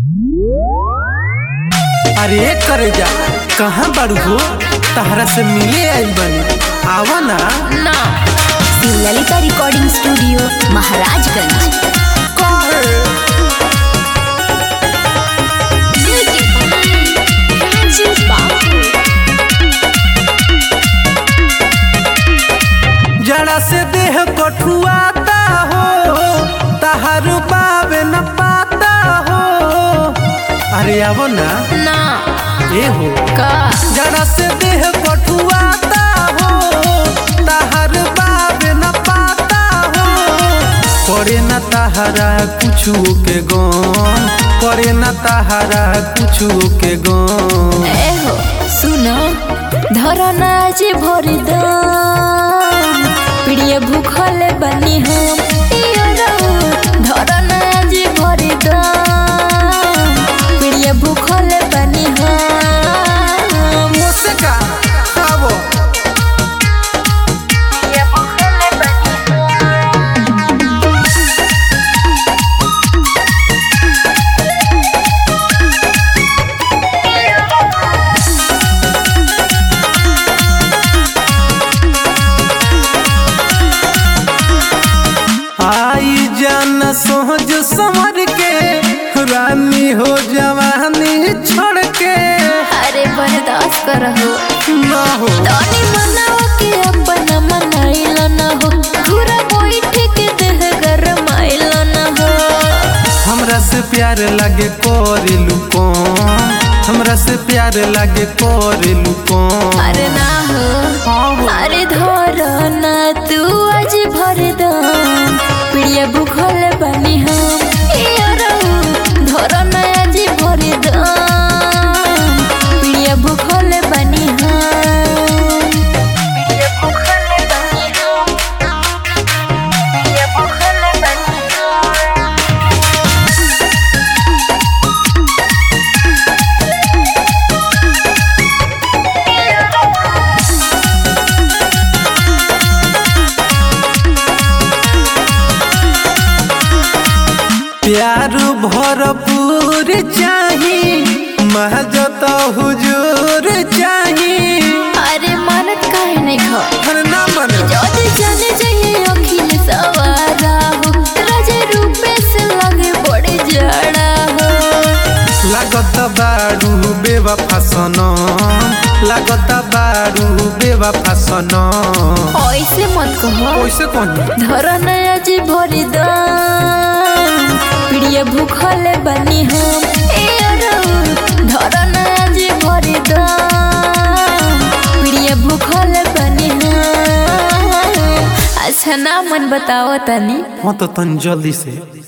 अरे करे जा कहाँ बाड़ू हो तहरा से मिले आइल बनी आवा ना ना ललिता रिकॉर्डिंग स्टूडियो महाराजगंज जड़ा से देह कठुआता हो तहर बाबे न पाता हो अरे आवो ना ना ए हो का जड़ा से देह कठुआता हो तहर बाबे न पाता हो करे न तहरा कुछु के गम करे न तहरा कुछु के गम ए हो सुनो धरना जे भरी दम प्रिय भूखल बनी हम इयो रहो धरना जे भरी दम प्रिय भूखल बनी हम मुझसे का आवो प्रिय भूखल बनी आई जान सोच समर के रानी हो जवानी छोड़ के अरे बर्दाश्त करहो ना हो तनी मनाओ के अपन मनाइल न हो घुरा बैठ के देह गरमाइल न हो हमरा से प्यार लागे करेलू कौन हमरा से प्यार लागे करेलू कौन अरे ना हो अरे धर ना तू आज भर दम प्रिय भूखल बनी हम ए रहू धर ना आज भर दम प्रिय भूखल बनी हम प्रिय भूखल बनी हम प्रिय भूखल बनी हम प्यार भरपूर चाही महजत हुजूर चाही अरे मानत काहे नहीं खा अरे ना मन যদি জানে যাইয়ে অখিল সওয়ারা হো রাজে রূপে से लगे बड़े जड़ा हो लागत बारू बेवफा सनम लागत बारू बेवफा सनम ऐसे मत कहो कैसे कहनी धरन आज भरी दम प्रिय भूखल बनी हम ए अरऊ धरन आज भरी दम प्रिय भूखल बनी हम अच्छा ना मन बताओ तनी हाँ तो तन जल्दी से